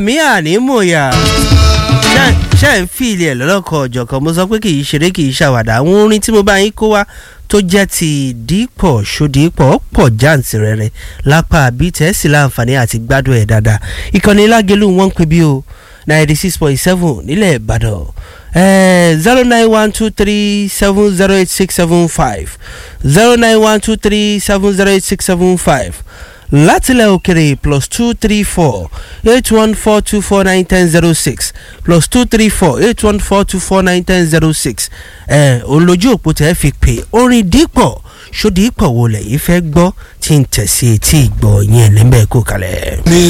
àmì ànímọ̀yà ṣe ń fi ilé ẹ̀ lọ́lọ́kọ̀ ọ̀jọ̀kan mo sọ pé kì í ṣeré kì í ṣàwàdà àwọn orin tí mo bá yín kó wá tó jẹ́ ti dípọ̀ ṣòdípọ̀ pọ̀ jàǹtìrẹrẹ lápá àbí tẹ́sí láǹfààní àti gbádùn ẹ̀ dáadáa ìkànnì lágẹ̀lú wọn ń pè bí o ninety six point seven nílẹ̀ ìbàdàn zero nine one two three seven zero eight six seven five zero nine one two three seven zero eight six seven five látilẹ̀ òkèrè plus two three four eight one four two four nine ten zero six plus two three four eight one four two four nine ten zero six ẹ̀ olójú òpó tẹ́ fi pè orin dípọ̀ ṣòdì pọ̀ wo lẹ́yìn fẹ́ gbọ́ tí ń tẹ̀sí etí ìgbọ̀ yẹn níbẹ̀ kó kalẹ̀. ní